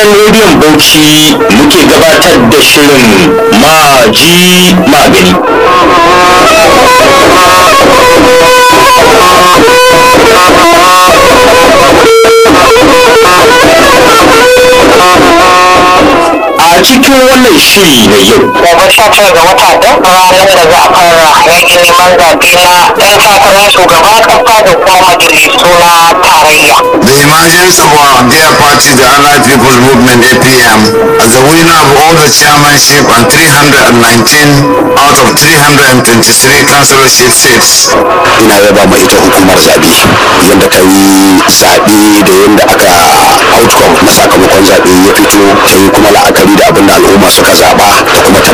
gidan rediyon bauchi muke gabatar da shirin maji magani a cikin wannan shiri na yau gobe sha tara ga wata ɗin ranar da za a fara yakin neman zaɓe na ɗan takarar shugaban ƙasa da kuma majalisu na tarayya. The emergence of our dear party, the Allied People's Movement APM, as the winner of all the chairmanship and 319 out of 323 councillorship seats. ina yaba ma ita hukumar zaɓe yadda ta yi zaɓe da yadda aka outcome na sakamakon zaɓe ya fito ta yi kuma la'akari da abin da al'umma suka zaɓa da kuma